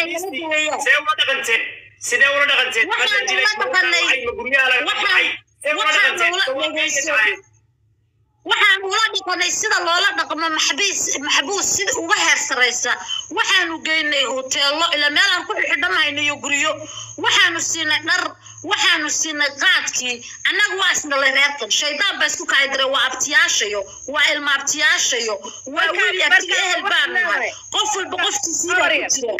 maxaabiistii weeyaan. see ula dhaqanteen sidee ula dhaqanteen Waxaan Hadda dilay, ula ma dhaqanay. dhacay, ma guryaha laga Waxaan- baxay see ula waxaan dhaqanteen ula Soo dhageyso. dhacay. waxaan ula dhaqanay sida loola dhaqmo maxbiis maxbuus sida uga heer saraysa waxaanu geynay hoteelo ilaa meel aan ku xidhanayno iyo guryo waxaanu siinay dhar waxaanu siinay qaadkii annaga waa isdhalay reerkan shaydaan baa isku kacay diray waa abtiyaashayo waa ilma abtiyaashayo waa Marka- wiil iyo abti marka ehel waxaa baan nahay leedahay. qof walba qofkiisii baa ku jira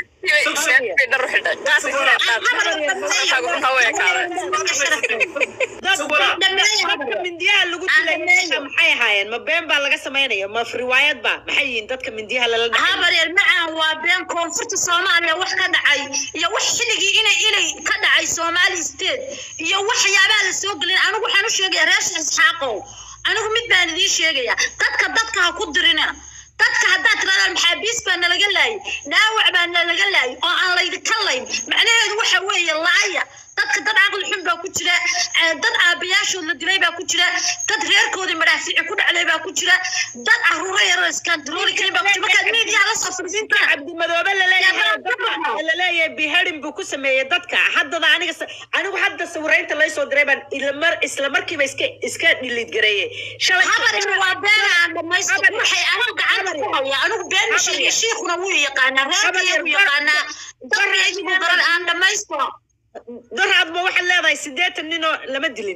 Sugura. dadka mindiyaha lagu dilay meesha maxay ahaayeen ma been baa laga samaynaya ma riwaayad ba maxay yihiin dadka mindiyaha lala dhacay habaryar macaan waa been koonfurta soomaaliya wax ka dhacay iyo wax xilligii inay inay ka dhacay soomaali state iyo waxyaabaha la soo gelin anigu waxaan u sheegaya reesha isxaaqow anigu mid baan idiin sheegaya dadka dadka ha ku dirina dadka haddaad tirahdaan maxaabiis baa nalaga laayay dhaawac baa nalaga laayay oo aan laydinka layn macnaheedu waxa weeye laaya dadka dad caqli xun baa ku jira eh, dad aabayaashood la dilay baa ku jira dad reerkoodii madhaafici ku dhacday baa ku jira dad caruuro yaroo iskantarooli karin baa ku jira markaad miidiyaa la soo fadhiisataan cabdimadoobe laleeyahay Yaa, dadka dadka. laleeyahay biharin buu ku sameeyey dadka haddada aniga sa- anigu hadda sawiraynta laysoo diray baan ilamar isla markiiba iska iska dhilid gareeyey shalay habarina waa been aan dhamaysto waxay anigu gacanta ku haya anigu been ma sheegay shiikuna wuu yaqaanaa reerkaya wuu yaqaanaa dadkeedii buu garan aan dhamaysto daraadba waxaad leedahay siddeetan ninoo lama dilin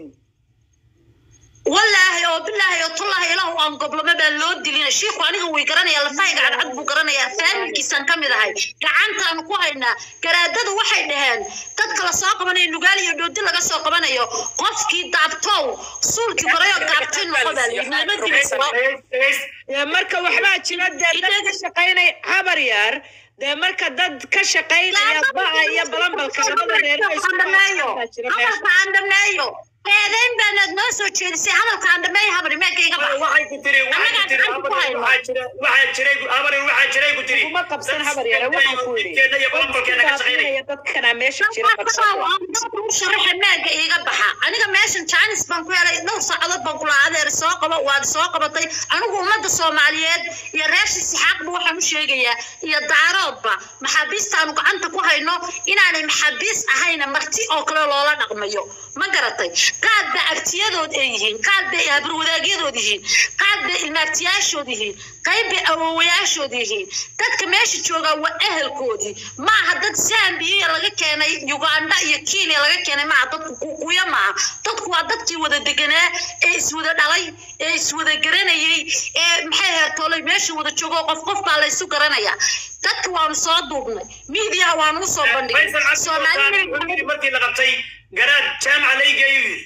wallaahi oo bilaahi oo tullaahi ilaahu aan goblamo baa loo dilina shiiku aniga way garanaya lafahayga cadcad buu garanayaa faamilkiisaan ka mid ahay gacantaanu ku haynaa garaadadu waxay dhaheen dadka la soo qabanayo nugaal iyo dhoodi laga soo qabanayo qofkii daabtow suulkii korayoo daabtay noqo baa layidhi lama dilayso Dee marka waxbaa jira dee dad ka shaqaynaya habar yar dee marka dad ka shaqaynaya ba'a iyo balambalka labada reer oo isku baa jira meesha hadalka aan dhameeyo eedeyn baanaad noo soo jeedisay hadalka aan dhameeyo habari meelka iga bax waxay ku tiri waxay ku tiri Habaryar, waxaa jira waxaa jiray Habaryar, waxaa jiray ku tiri kuma qabsan habar yare waxaan ku yidhi Dadkeena iyo balanbalkeena ka shaqaynaya Dadka dadkana meesha jira barsada sharaxa maaga iiga baxa aniga meeshan jaanis baan ku helay dhowr saacadood baan kula adeer soo qabo waad soo qabatay anigu ummadda soomaaliyeed iyo reershi sixaaqba waxaan u sheegayaa iyo daaroodba maxaabiistaanu gacanta ku hayno inaanay maxaabiis ahayna marti oo kale loola dhaqmayo ma garatay qaad ba abtiyadood ay yihiin qaad bay habarwadaagyadood yihiin qaad bay ilmaabtiyaashood yihiin qayb bay awowayaashood yihiin dadka meesha joogaa waa ehelkoodii maaha dad zambiya laga keenay uganda iyo kenya laga keenay maaha dadku kukuya maaha dadku waa dadkii wada deganaa ee iswada dhalay ee iswada garanayay ee maxay heertoolay meesha wada joogo qof qof baa laysu garanayaa dadka waanu soo duubnay miidiyaha waanu usoo bandhigay Faysal Cabdi Soomaali- Sultaan, markii la qabtay garaad jaamaca la igeeyo yidhi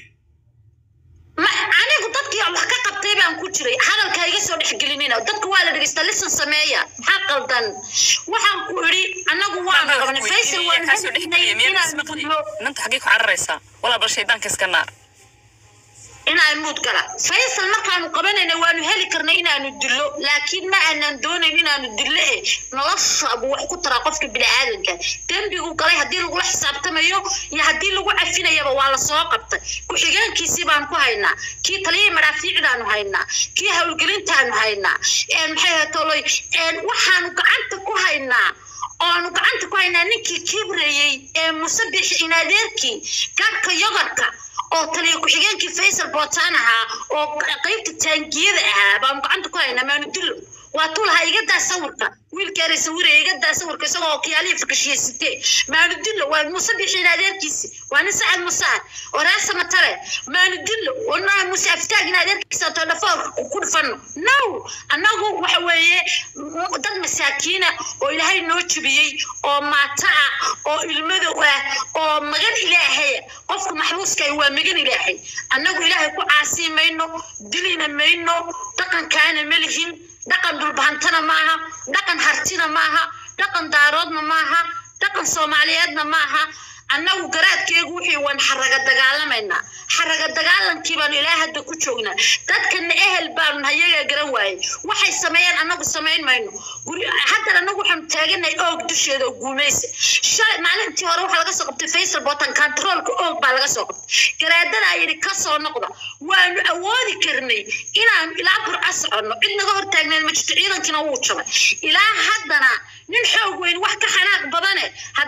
ma anigu dadkii wax ka qabtay baan ku jiray hadalka iga soo dhexgelinina dadka waa la dhegeysta lisan sameeya maxaa qaldan waxaan ku idhi anagu waanu qabanay faysal waan kaasoo dhex geliya miyaa ismaqli nanta xaggee ku cararaysaa walaa bal shaydaanka iska naar inaan muud gala faysal markaanu qabanayna waanu heli karnay inaanu dillo laakiin ma aanan doonayn inaanu dillo eh nolosha buu wax ku taraa qofka bini'aadanka dembigu galay haddii lagula xisaabtamayo iyo haddii lagu cafinayaba waa lasoo qabtay ku-xigeenkiisii baan ku haynaa kii taliyihii madhaafiicdaanu haynaa kii howlgelintaanu haynaa een maxay ahayd toloy een waxaanu gacanta ku haynaa oonu gacanta ku haynaa ninkii kibreeyey ee musabixi inadeerkii garhka yogarka oo taliya ku-xigeenkii faysal bootaan ahaa oo qaybta taangiyada ahaa baanu gacanta ku haynaa maanu dillo waa tuu lahaa iga daa sawirka wiilkeena sawiraya iga daa sawirka isagoo okiyaalihii fakashiye sitee maanu dillo waa muuse bixin adeerkiisi waa nin sacad musaar oo reer samatare maanu dillo wanaa muuse aftaagin adeerkiisa too dhafoorka ku dhufano no annagu waxa weeye m- dad masaakiina oo ilaahay noo jebiyey oo maata ah oo ilmadow ah oo magan ilaahaya qofka maxbuuska ah waa magan ilaahay annagu ilaahay ku caasii mayno dilina mayno dhaqankaana ma lihin dhaqan dhulbahantana maaha dhaqan hartina maaha dhaqan daaroodna maaha dhaqan soomaaliyeedna maaha annagu garaadkeegu wixii waan xaraga dagaalamaynaa xaraga dagaalankii baanu ilaa hadda ku joognaa dadkana ehel baanu hayagaa garan waayey waxay sameeyeen annagu samayn mayno guri haddan annagu waxaanu taaganahay oog dusheeda oo guumaysa shalay maalintii hore waxaa laga soo qabtay faysal botan kantaroolka oog baa laga soo qabtay garaadadaa yidhi ka soo noqda waanu awoodi karnay inaanu ilaa burca soconno cid naga hor taagneed ma jirto ciidankiina wuu jabay ilaa haddana nin xoog weyn wax ka xanaaq badane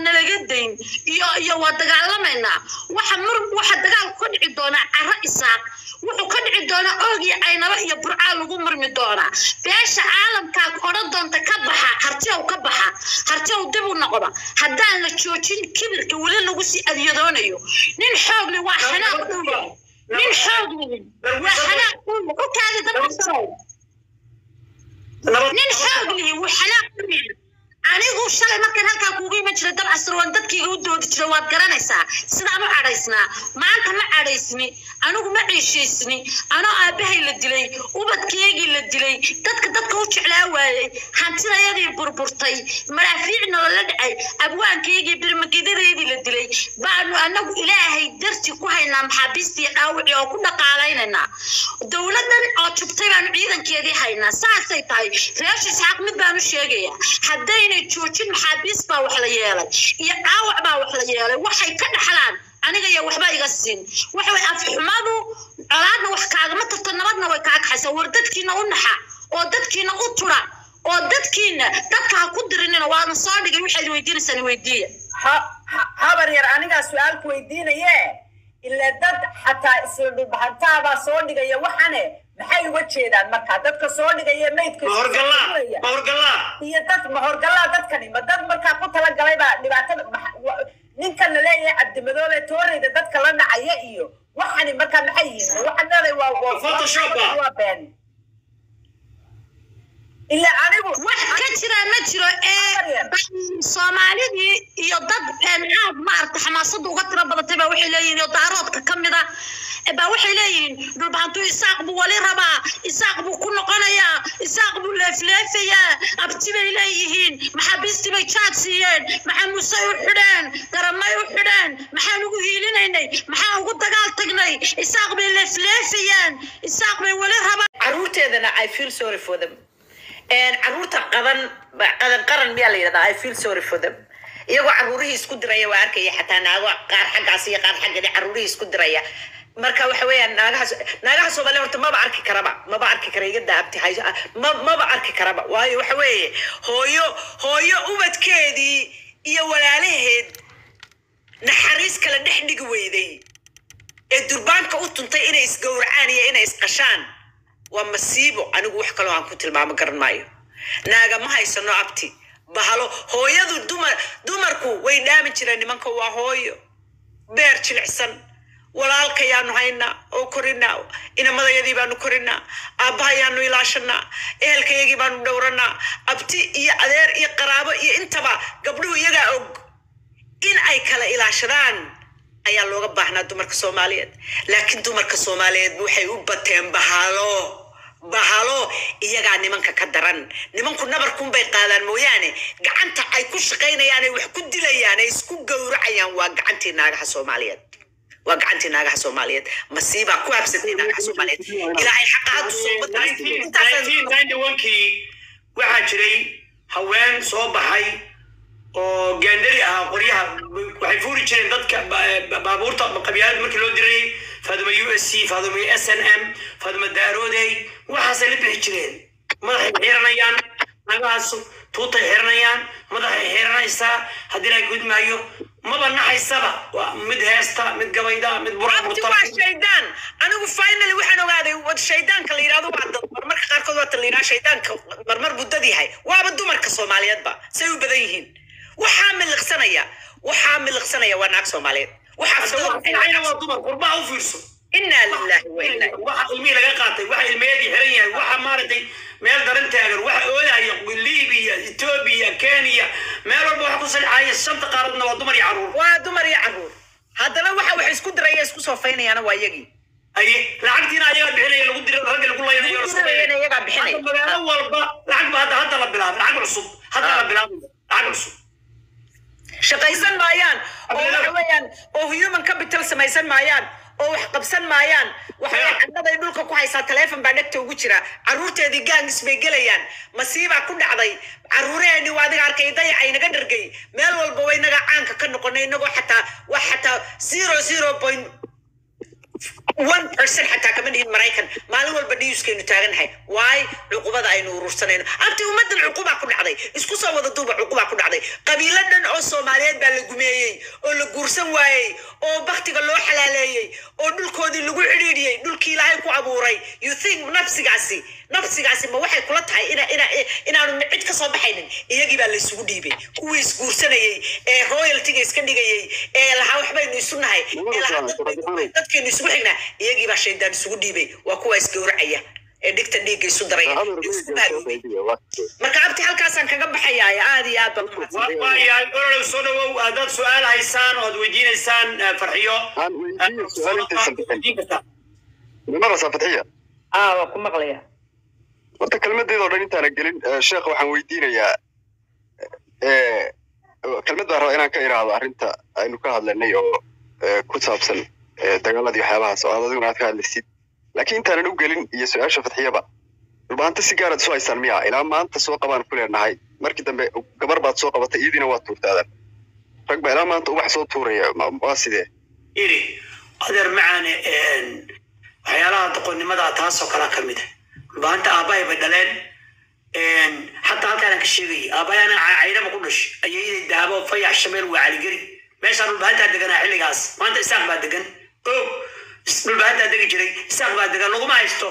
nalaga dayn iyo iyo waa dagaalamaynaa waxa mur waxa dagaalku ka dhici doonaa caro isaaq wuxuu ka dhici doonaa oog iyo caynaba iyo burcaa lagu murmi doonaa beesha caalamkaa odhan doonta ka baxa hartiyow ka baxa hartiyow dib u noqda haddaan la joojin kibirka weli lagu sii adyadoonayo nin xoogli waa xanaaq u yahay nin xoogli waa xanaaq u yahay u kaadi dabcasarow nin xoogli wuu xanaaq u yahay anigu shalay markaan halkaa kuugu iman jiray dab casr waan dadkiiga u doodi jiray waad garanaysaa sidaan u cadhaysnaa maanta ma cadhaysni anigu ma ciishaysni anoo aabbahay la dilay ubadkeygii la dilay dadka dadka u jeclaa waayey hantidayadii burburtay maraafiicna lala dhacay abwaankeygii birmagedadeedii la dilay baanu anagu ilaahay darti ku haynaa maxaabiistii dhaawicii oo ku dhaqaalaynaynaa dowladan oo jubtay baanu ciidankeedii haynaa saasay tahay reesha isxaaq mid baanu sheegayaa haddayna joojin maxaabiis baa wax la yeelay iyo dhaawac baa wax la yeelay waxay ka dhaxlaan aniga iyo waxba iga siin waxa way afxumadu colaadna wax kaagama tarto nabadna way kaa kaxaysaa war dadkiina u naxa oo dadkiina u tura oo dadkiina dadka ha ku dirinina waana soo dhigay waxaad weydiinaysaan weydiiya ha- ha- habar yar anigaa su-aal ku weydiinaye ila dad xataa isla dhulbahantaabaa soo dhigaya waxane maxay uga jeedaan markaa dadka soo dhigaya maydka ma horgallaa iskuulaya. ma horgallaa iyo dad mahorgallaa dadkani ma dad markaa ku talagalay baa dhibaatada maxa- wa- ninkan la leeyahay cabdimadoobe tooreyda dadka la dhacaya iyo waxani markaa maxay yihiin waxaan leedahay waa waa- Photoshop ah. waa been ila anigu wax ka jira ma jiro ee soomaalidii iyo dad een aad maaragta xamaasada uga tiro badatay baa waxay leeyihiin iyo daaroodka ka mid ah baa waxay leeyihiin dhulbaantu isaaq buu wali rabaa isaaq buu ku noqonayaa isaaq buu leefleefayaa abti bay leeyihiin maxaabiistii bay jaad siiyeen maxaa musey u xidheen garamay u xidheen maxaan ugu hiilinaynay maxaan ugu dagaal tagnay isaaq bay leefleefayaan isaaq bay wali rabaa caruurteedana i feel sorry for them And caruurta qadan qadan qaran miyaa la yidhahdaa i feel sorry for them iyagoo caruurihii isku diraya waa arkaya xataa naago qaar xaggaas iyo qaar xaggani caruurihii isku diraya marka waxa weeyaan naagaha naagaha soomaaliya horta maba arki karaba maba arki kara iga daabti hay ma maba arki karaba waayo waxa weeye hooyo hooyo ubadkeedii iyo walaalaheed naxariis kala dhex dhigi weyday ee durbaanka u tuntay inay isgowracaan iyo inay isqashaan waa masiibo anigu wax kaloo aan ku tilmaamo garan maayo naaga ma haysano abti bahalo hooyadu dumar dumarku way dhaamin jireen nimanka waa hooyo beer jilicsan walaalkayaanu haynaa oo korinaa inamadayadii baanu korinaa aabbahayaanu ilaashanaa ehelkayagii baanu dhowranaa abti iyo adeer iyo qaraabo iyo intaba gabdhuhu iyagaa og in ay kala ilaashadaan ayaa looga baahnaa dumarka soomaaliyeed laakiin dumarka soomaaliyeed waxay u bateen bahalo bahalo iyagaa nimanka ka daran nimanku nabarkunbay qaadaan mooyaane gacanta ay ku shaqaynayaan ay wax ku dilayaan ay isku gowracayaan waa gacantii naagaha soomaaliyeed waa gacantii naagaha soomaaliyeed masiibaa ku habsatay naagaha soomaaliyeed ilaahay xaqaadu kii waxaa jiray haween soo baxay oo gaandari ahaa qoryaha waxay fuuri jireen dadka ba- baabuurta qabyaalada markii loo dirayay faaduma u s c faaduma s n m faaduma daaroodey waxaasay la bixi jireen madaxay xiranayaan nagahaas tuutay xiranayaan madaxay xiranaysaa haddii la gudmaayo maba naxaysaba waa mid heesta mid gabayda mid abti waa shaydaan anigu finally waxaan ogaaday wad shaydaanka la yidhahdo waa dad marmarka qaarkood waata la yidhaha shaydaanka marmar buu dad yahay waaba dumarka soomaaliyeedba say u badan yihiin waxaa miliqsanaya waxaa miliqsanaya waa naag soomaaliyeed waxaa waa dumar qurbaha u fiirso inaa lillahi wa inaa waxa ilmihii laga qaatay waxa ilmeedii xiran yahay waxa maaragtay meel daran taagan waxa oodaya libiya etoobiya kenya meel walba waxa ku salixaya shanta qaaradna waa dumar iyo caruur waa dumar iyo caruur haddana waxa wax isku diraya isku soofaynayaana waa iyagii aye lacagtiina ayaga bixinaya lagu dira ragga lagu laynayo la dirayana iyagaa bixinaya. Hadda magaalo walba lacag ba hadda hadda la bilaabay lacag cusub hadda la bilaabay lacag cusub shaqaysan maayaan oo Abdullah. waxa weeyaan oo human capital samaysan maayaan oo wax qabsan maayaan waxa Yeah. canaday dhulka ku haysaa taleefon baa dhegta ugu jira caruurteedii gaangis bay gelayaan masiibaa ku dhacday caruuraheenii waa adiga arkay dayacay naga dhargay meel walba way naga caanka ka noqonay inagoo xataa wax xataa zero zero point one person xataa kama dhihin maraykan maalin walba newskaynu taagannahay waay cuqubada aynu urursanayno abti ummadan cuqubaa ku dhacday isku soo wada duuba cuqubaa ku dhacday qabiilo dhan oo soomaaliyeed baa la gumeeyey oo la guursan waayey oo baktiga loo xalaaleeyey oo dhulkoodii lagu cidhiidhiyey dhulkii ilaahay ku abuuray you think nafsigaasi nafsigaasi ma waxay kula tahay ina ina inaanu cid ka soo baxaynin iyagii baa la isugu dhiibay kuwii isguursanayey ee royaltiga iska dhigayey ee lahaa waxbaynu isu nahay ee lahaa dadbaynu- dadkaynu isugu xignaa iyagii baa shaydaan isugu dhiibay waa kuwa isgowracaya ee dhigta dhiigga isu daraya ee isku maaluubay marka abti halkaasaan kaga baxayaa aad iyo aad baan u mahadsan waayahay ololow soo dhawow haddaad su-aal haysaan ood weydiinaysaan eh, farxiyo Aan weydiiyo su-aal intaysan bixin. weydiin kartaa nimarasa fadxiya aa waa ku maqlaya horta kelmadeeda oo dhan intaana gelin eh, sheekh waxaan weydiinayaa eh, kelmad baan rabaa inaan ka iraahdo arrinta aynu ka hadlanay oo eh, ku saabsan eh, dagaaladii waxyaabahaas oo aad adiguna aad ka hadlaysid laakiin intaanan u gelin iyo su-aasha fadxiyaba dhulbaanta si gaaraad isu haysaan miya ilaa maanta soo qabaan ku leenahay markii dambe gabar baad soo qabatay iyadiina waad tuurtaadan rag baa ilaa maanta ubax soo tuuraya ma- waa sidee iri adeer macaane een, waxyaalaha doqonnimada taasoo kala ka mid a baanta aabbahay bay dhaleen een, xataa halkaanaan ka sheegayay aabbahay anaa ca- caynaba ku dhashay ayayaday daabo fayax shameel waa caligeri meeshaan dhulbahantaa deganaa xilligaas maanta isaaq baa degan o dhulbahantaa degi jiray isaaq baa degan laguma haysto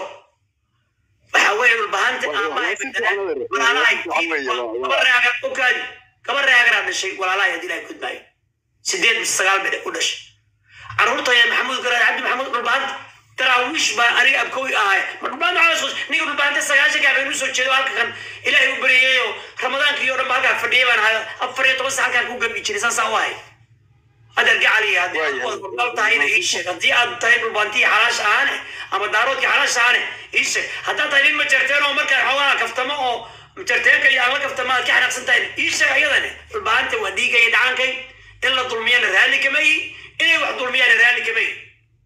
waxa weeye dhulbahanta Waa- waa- aabbahay waa si bay dhaleen fiican, adeer. walaalahay Waa si fiican weeye, waa- waa- gaba reagar ogaadi gaba reagaraa dhashay walaalahay haddii ilahay gudmaayo sideed mise sagaal bay u dhashay caruurtaya maxamuud garaad cabdi maxamuud dhulbaanta daraawiish baa aniga abkowi ahay ma dhulbaanta waxaa soo ninka dhulbaanta sagaashanka habeen usoo jeedo halka kan ilaahay u baryeeyo ramadaankii oo dhan ba halkaa fadhiyay baan ahay afar iyo toban sa halkaan ku gabi jiray saasaa u ahay adeer gacaliya haddii aad Waayahay. wada dhulbaal tahayna ii sheeg haddii aad tahay dhulbaantii xalaash ahaane ama daaroodkii xalaash ahaane ii sheeg haddaad tahay nin majarteen oo markaa xoogaa kaftamo oo majarteenka iyo aan la kaftamo aad ka xanaaqsan tahay ii sheeg ayadane dhulbaanta waa dhiigga iyo dhacaankay in la dulmiyana raalli kama ihi inay wax dulmiyaana raalli kama ihi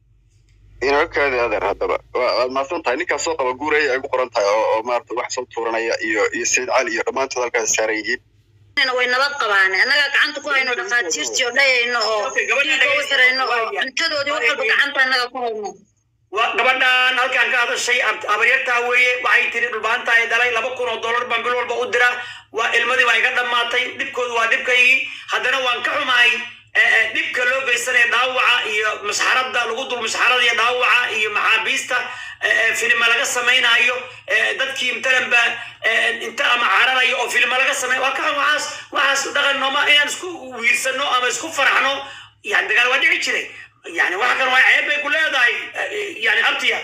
inoo kaadi adeer haddaba waa- waad mahadsan tahay ninkaas soo qaba guuraya ay ku qoran tahay oo oo maarata wax soo tuuranaya iyo iyo sayid cali iyo dhammaantood halkaas saaran yihiin way nabad qabaan annaga gacanta ku hayno dhakhaatiirtii oo dhayayno oo Okay, gabadha dhiigga u xirayno oo dhageysta. cuntadoodii wax walba gacanta annaga ku hayno waa gabadhan halkaan ka hadashay ab- habaryartaa weeye waxay tiri dhulbaanta ay dhalay laba kun oo dollar baan bil walba u dira waa ilmadii baa iga dhammaatay dhibkoodu waa dhibkaygii haddana waan ka xumahay eh, eh, dhibka loo geysanaya dhaawaca iyo masxarada lagu dul masxarada iyo dhaawaca iyo maxaabiista eh, eh, filima laga samaynayo eh, dadkii matalan ba eh, inta ama cararayo oo filima laga samay waa ka xun waxaas waxaas dhaqan nooma inaan isku wiirsano ama isku faraxno yani dagaal waa dhici jiray yani wax kan waa ceeb bay ku leedahay eh, yani abtiya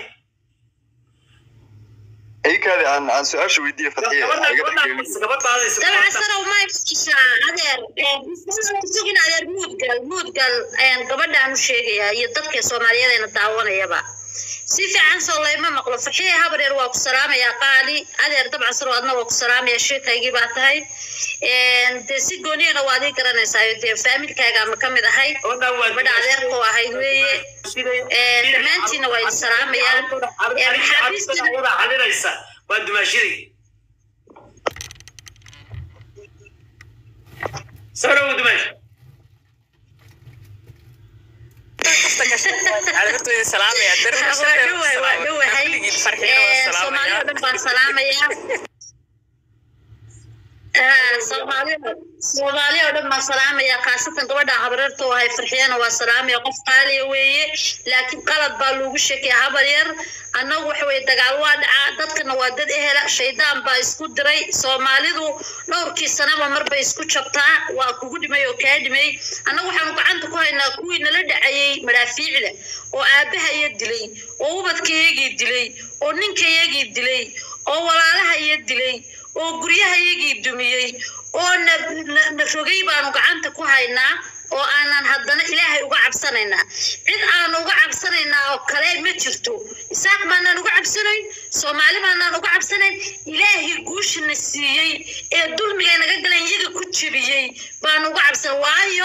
ay kaadi aan aan su-aasha weydiiye fadxiya gabadha iga gabadha dhexgelin gabadhaadaysa dabcan sarow ma iftiishaa adeer sugin adeer muudgal muudgal gabadhaan u sheegayaa iyo dadka soomaaliyeed ayna daawanayaba si fiican soo layma maqlo faxiye habareer waa ku salaamayaa qaali adeer dabcan sarow adna waa ku salaamaya sheekaygii baa tahay dee si gooniyana waad ii garanaysaa dee faamilkaaga ama ka mid ahay gabadha adeerkoo ahayd weeye dhammaantiina waa idin salaamayaan maxaabiistina xalinaysa waa dumaashiday soo dhawo dumaash caruurtooda salaamaya waa dhawahay waa dhawahay soomaali oo dhan baan salaamayaa soomaali soomaali oo dhan baan salaamaya khaasatan gabadha habareerta oo ahay farxiyana waa salaamaya qof qaaliya weeye laakiin qalad baa loogu sheekaya habar yar annagu waxa weye dagaal waa dhacaa dadkana waa dad ehela shaydaan baa isku diray soomaalidu dhowrkii sanaba marbay isku jabtaa waa kugu dhimay oo kaa dhimay annagu waxaanu gacanta ku haynaa kuwii nala dhacayey madaafiicda oo aabahaya dilay oo ubadkayagii dilay oo ninkayagii dilay oo walaalahaya dilay oo guryahayagii dumiyey oo na na- na rogay baanu gacanta ku haynaa oo aanan haddana ilaahay uga cabsanaynaa cid aanu uga cabsanaynaa oo kale ma jirto isaaq baanaan uga cabsanayn soomaali baanaan uga cabsanayn ilaahay guushana siiyey ee dulmiga naga galan iyaga ku jebiyey baanu uga cabsan waayo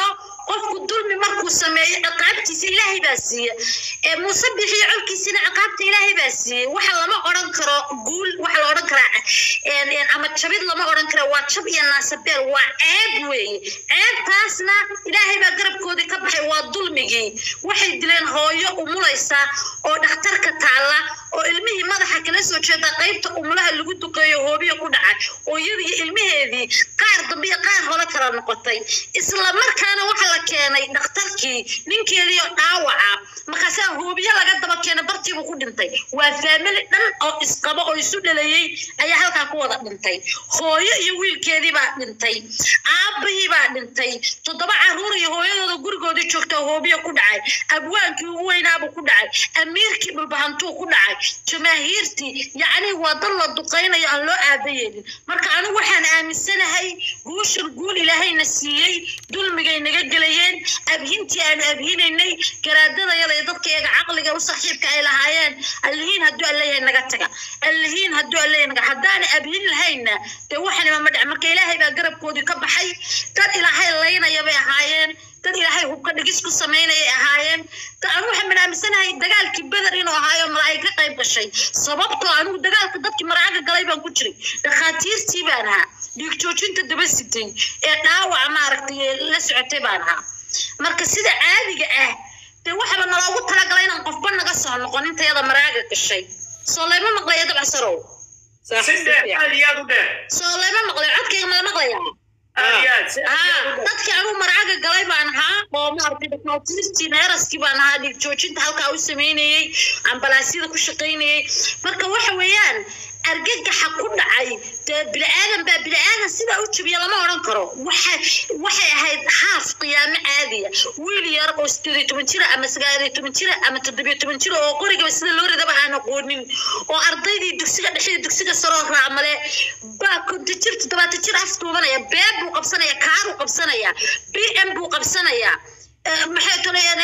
qofku dulmi markuu sameeyo ciqaabtiisa ilaahay baa siiya ee muuse bixiyo colkiisina ciqaabta ilaahay baa siiyey waxa lama odhan karo guul waxa la odhan karaa een, een, ama jabid lama odhan kara waa jab iyo naasabeel waa ceeb weeye ceebtaasna ilaahay baa garabkoodii ka baxay waa dulmigii waxay dileen hooyo umulaysa oo dhakhtarka taalla oo ilmihii madaxa kala soo jeeda qaybta umulaha lagu duqeeyo hoobiya ku dhacay oo iyadii ilmaheedii qaar dambe iyo qaar hore kala noqotay isla markaana waxa la keenay dhakhtarkii ninkeedii oo dhaawaca markaasaa hoobiye laga daba keenay bartiibuu ku dhintay waa faamili dhan oo isqabo oo isu dhalayey ayaa halkaa ku wada dhintay hooyo iyo wiilkeedii baa dhintay aabahii baa dhintay toddoba caruur iyo hooyadooda gurigoodii joogta hoobiya ku dhacay abwaankii ugu weynaabuu ku dhacay amiirkii dhulbahantuu ku dhacay jamaahiirtii yacni waa dad la duqaynayo aan loo aabayeelin marka anigu waxaan aaminsanahay guushan guul ilaahayna siiyey dulmigay naga gelayeen abhintii aanu abhinaynay garaadadayada iyo dadka iyaga caqliga u saaxiibka ay lahaayeen allihiin hadduu alleeyahay naga taga allihiin hadduu alleeyahay naga haddaana abhin lahayna dee waxanima ma dhic marka ilaahay baa garabkoodii ka baxay dad ilaahay laynaya bay ahaayeen dad ilaahay hubka dhigis ku samaynayay ahaayeen da- anigu waxaan minaamisanahay dagaalkii beder inuu ahaayo malaa'ig ka qayb gashay sababtoo anigu dagaalka dadkii maraaga galay baan ku jiray dhakhaatiirtii baan ahaa dhiig joojinta daba sitay ee dhaawaca maaragtay ee la socotay baan ahaa marka sida caadiga ah dee waxaba naloogu talagalay inaan qofba naga soo noqon intayada maraaga gashay soo lama maqlaya dabcasarow صح si dheer aad iyo aad u dheer soo lama maqlayo codkayga mala maqlaya aad iyo aad si aad iyo haa aad u dheer dadkii anigu maraaga galay baan ahaa oo maaragtay dhakhaatiirtii neeraskii baan ahaa dhiig joojinta halkaa u sameynayey ambalaasyada ku shaqaynayey marka waxa weeyaan argagaxa ku dhacay dee bini'aadan baa bini'aadan sidaa u jabiya lama odhan karo waxa waxay ahayd haaf qiyaamo caadiya wiil yar oo sideed iyo toban jira ama sagaal iyo toban jira ama toddobiyo toban jira oo qorigaba sida loo ridaba aan aqoonin oo ardaydii dugsiga dhexe iyo dugsiga saroo raacmale baa konta jir toddobaatan jir af duubanaya beeb buu qabsanaya kaaruu qabsanaya b m buu qabsanaya Eh, maxay tolayaan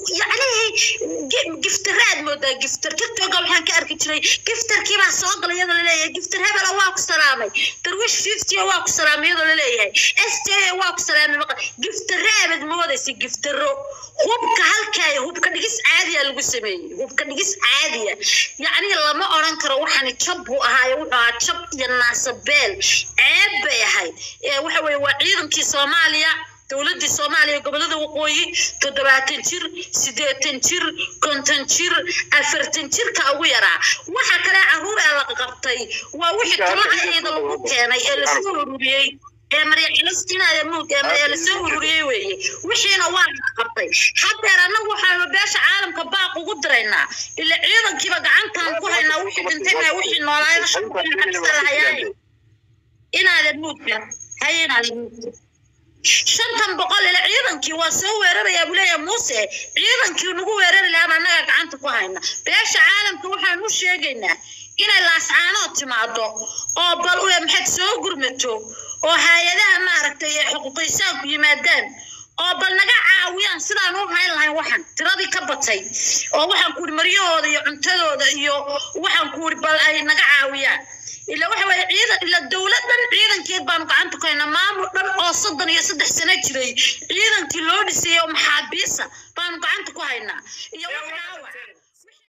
yacni giftaraad moodaa giftar tiktoka waxaan ka arki jiray giftarkii baa soo galay iyadoo laleeyahay giftar hebela waa ku salaamay darwish fifty waa ku salaamay iyadoo laleeyahay s j waa ku salaamay maqa giftaraabad moodaysa giftaro hubka halkaay hubka dhigis caadiya lagu sameeyey hubka dhigis caadiya yacni lama odhan karo waxani jab buu ahaayo wuxuu ahaa jab iyo naasabeel ceeb bay ahayd Eh, waxa weeye waa ciidankii soomaaliya dowladii soomaaliya gobolada waqooyi toddobaatan jir siddeetan jir konton jir afartan jirka ugu yaraa waxa kale caruur ee la qabtay waa wixii talacaeeda lagu keenay ee lasoo ururiyey ee maryacilistinaya muug ee ee lasoo ururiyey weeye wixiina waa la qabtay hadeer annagu waxaanu beesha caalamka baaq ugu diraynaa ila ciidankiiba gacantaan ku haynaa wixii dhintay baa wixii noolaayada shantan xabsa lahayaaye inaadan muudka haye inaadan muudka shantan boqol ila ciidankii waa soo weerarayaa buu leeyahay muuse ciidankii nagu weerari lahaa annaga gacanta ku hayna beesha caalamka waxaan u sheegaynaa inay laascaanood timaado oo bal u maxaad soo gurmato oo hay-adaha maaragtay ee xuquuqisaanku yimaadaan oo bal naga caawiyaan sidaan u hayn lahayn waxan tiradii ka batay oo waxaan kuuri maryahooda iyo cuntadooda iyo waxaan kuuri bal ay naga caawiyaan ila waxa weeye ciidan ila dowlad dhan ciidankeed baanu gacanta ku haynaa maamul dhan oo soddon iyo saddex sano jiray ciidankii loo dhisay oo maxaabiisa baanu gacanta ku haynaa iyo wax dhaawac